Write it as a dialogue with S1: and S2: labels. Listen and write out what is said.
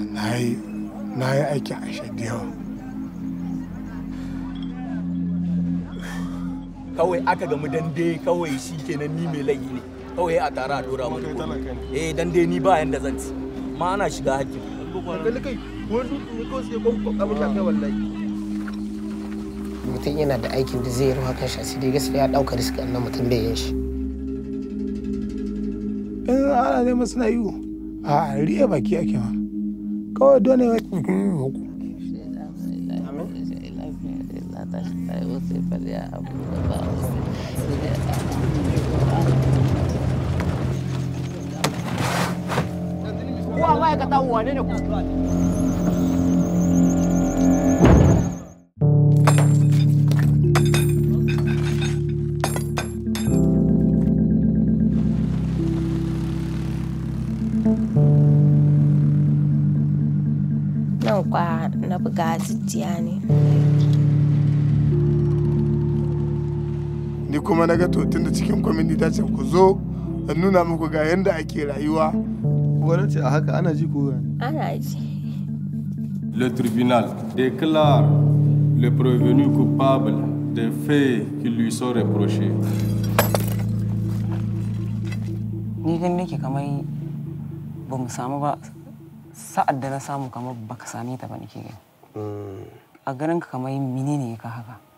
S1: na yi na yi aikin aisha da yawa
S2: kawai aka gamu dande kawai shi kenan ni mai laifi ne kawai a tara a dora mun eh dande ni ba yanda zan ci ma ana shiga hakkin
S3: kai wani ne ko sai ko ko abin da kai wallahi
S4: mutum yana da aikin da zai ruwa kan shi sai dai gaskiya ya dauka risk annan mutum bai yin shi
S1: in ana neman suna yi a riya baki ake ma kawai dole ya
S5: Kuwa ma'aikata wane ne ku?
S6: nan kwa na buga jijjiya ne
S1: ni kuma na ga to tun da cikin kwamiti ta ce ku zo in nuna muku ga yadda ake rayuwa
S3: gwamnati a haka ana ji ko
S6: ana ji
S7: Le tribunal déclare le prévenu coupable des faits qui lui sont reprochés.
S8: ni gani nake kamar ba mu samu ba sa'ad da na samu kamar baka same ta ba nake gani a ganin ka kamar menene ka haka